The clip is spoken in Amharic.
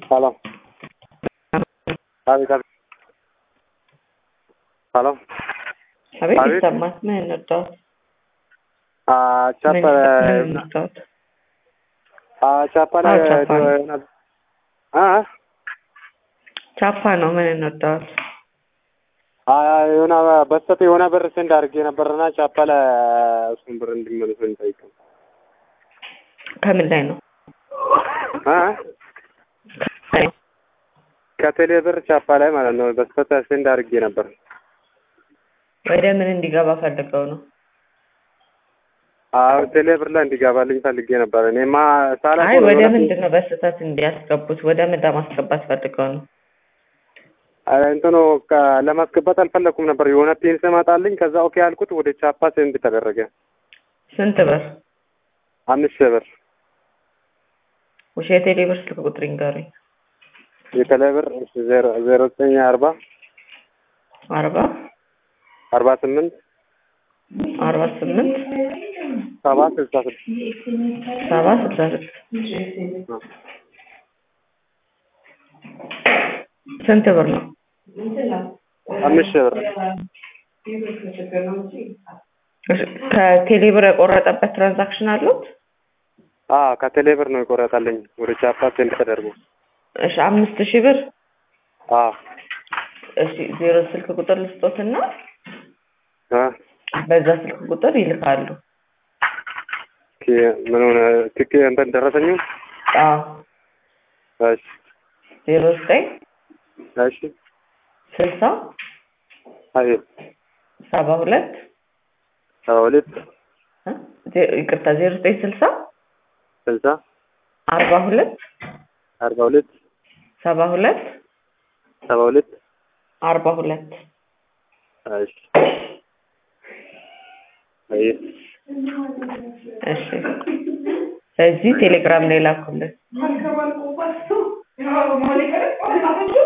హలో አቤት አቤት ሄሎ አቤት አቤት። ይሰማል። ምን እንርዳዎት? ቻፓ ምን እንርዳዎት? ቻፓ አዎ፣ ቻፓ ነው። አ ቻፓ ነው። ምን እንርዳዎት? የሆነ በስተት የሆነ ብር ሴንድ አድርጌ ነበርና ቻፓ ላይ እሱን ብር እንዲመልሱ እንጠይቀው ከምን ላይ ነው? አ ከቴሌ ብር ቻፓ ላይ ማለት ነው። በስተት ሴንድ አድርጌ ነበር። ወደ ምን እንዲገባ ፈልገው ነው? አዎ ቴሌ ብር ላይ እንዲገባልኝ ፈልጌ ነበር። እኔማ ሳላ አይ ወደ ምንድን ነው በስህተት እንዲያስገቡት? ወደ ምን ለማስገባት ፈልገው ነው? እንትኑ ከ- ለማስገባት አልፈለኩም ነበር። የሆነ ፒን ስመጣልኝ ከዛ ኦኬ ያልኩት ወደ ቻፓ ሴንድ ተደረገ። ስንት ብር? አምስት ሺህ ብር ውሽ የቴሌ ብር ስልክ ቁጥር ይንገሩኝ። የቴሌ ብር ዜሮ ዜሮ ዘጠኝ አርባ አርባ አርባ ስምንት አርባ ስምንት ሰባ ስልሳ ስድስት ሰባ ስልሳ ስድስት ስንት ብር ነው? አምስት ሺህ ብር እሺ፣ ከቴሌ ብር የቆረጠበት ትራንዛክሽን አሉት? አዎ ከቴሌ ብር ነው የቆረጠልኝ ወደ ቻፓ ሴንድ ተደርጎ እሺ፣ አምስት ሺህ ብር አዎ እሺ፣ ዜሮ ስልክ ቁጥር ልስጦትና አ በዛ ስልክ ቁጥር ይልካሉ። ኦኬ ምን ሆነ ትክ እንትን ደረሰኝ አዎ እሺ ዜሮ ዘጠኝ እሺ ስልሳ አይ ሰባ ሁለት ሰባ ሁለት እ? ዜ- ይቅርታ ዜሮ ዘጠኝ ስልሳ ስልሳ አርባ ሁለት አርባ ሁለት ሰባ ሁለት ሰባ ሁለት አርባ ሁለት እሺ አይ እሺ ስለዚህ ቴሌግራም ላይ ላኩልን